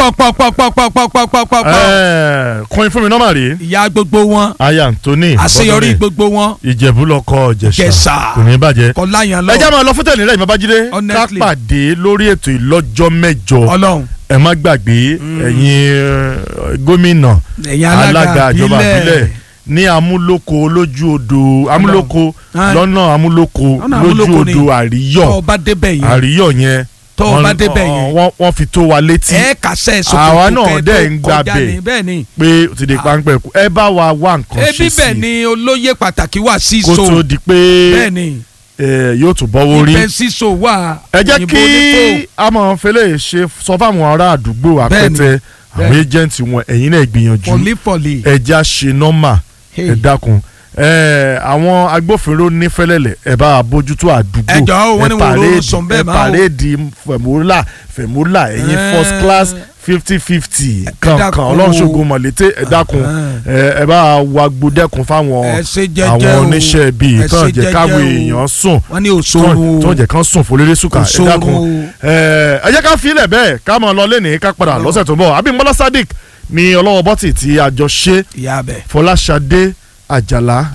pọ̀pọ̀pọ̀pọ̀pọ̀pọ̀pọ̀pọ̀. Ẹ, kọrin fún mi nọ́mà rèé ìyá gbogbo wọn aya Anthony àṣeyọrí Bọ́dúnrin, gbogbo wọn ìjẹ̀bú lọkọ ìjẹ̀ṣà Jẹ̀ṣà. kò ní bàjẹ́. kọlá yẹn lọ ẹ já máa lọ fún tẹ̀lé rẹ̀ babájídé ká Honestly. pàdé lórí ètò ìlọ́jọ́ mẹ́jọ Ọlọ́run ẹ má gbàgbé ẹ̀yin eh, gómìnà ẹ̀yin alága alága ìjọba ìbílẹ̀ ìbílẹ̀ ní amúlòkó lójú odò amúlòkó Ah. lọ́nà amúlòkó Lọ́nà lójú Amúlòkó ni. odò tọ́ àríyọ̀ ọ bá débẹ̀ yẹn àríyọ̀ yẹn tọ́ ọ wọ́n- bá débẹ̀ yẹn wọ́n- wọ́n fi tó wa létí ẹ kàṣẹ ìsopọ̀ Àwa náà dẹ̀ ń gbà bẹ̀. ní bẹ́ẹ̀ ni pé ó ti di páńpẹ́ kú ẹ bá wa wá nǹkan ebi ṣe bẹ́ẹ̀ sí ni olóyè pàtàkì wà sí kó so tó di pé bẹ́ẹ̀ ni eh, yóò tún bọ́wọ́ rí ibẹ̀ sí so wà ẹ jẹ́ òyìnbó kí onífò. amọ̀fẹ́lẹ́ ṣe sọ fáwọn ará àdúgbò àpẹtẹ àwọn bẹ́ẹ̀ni. ẹjẹǹtì wọn ẹ̀yin náà gbìyànjú fọlífọlì ẹja ṣe nọ́mà ẹ dákun ẹ àwọn agbófinró ní fẹlẹlẹ ẹ bá wa bójútó àdúgbò Ẹ jọ̀ọ́, wọ́n ní ẹ wọn ò pàréèdì- sọ bẹ́ẹ̀ ẹ máa o. pàréèdì fẹmúlà fẹmúlà ẹ̀yin Ẹ. first class fifty fifty kankan dákun o. ọlọ́run ṣògo mọ̀lété ẹ dákun ẹ ẹ bá wa gbódẹ́kun fáwọn ẹ ṣe jẹ́jẹ́ àwọn o. oníṣẹ́ bíi Ẹ tán ṣe jẹ́ jẹ́jẹ́ káwọn o. èèyàn sùn wọ́n ní òṣòro tó jẹ́ kán sùn fòlérè sùkà ẹ Òṣòro. dákun ẹ ẹ jẹ́ ká filẹ̀ bẹ́ẹ̀ ká mọ̀ lọ lẹ́nìí ká padà lọ́sẹ̀ tó ń bọ̀ Abímbọ́lá Sadiq ní ọlọ́wọ́ bọ́tì tí a jọ ṣe ìyá bẹ̀. Fọláṣadé Àjàlá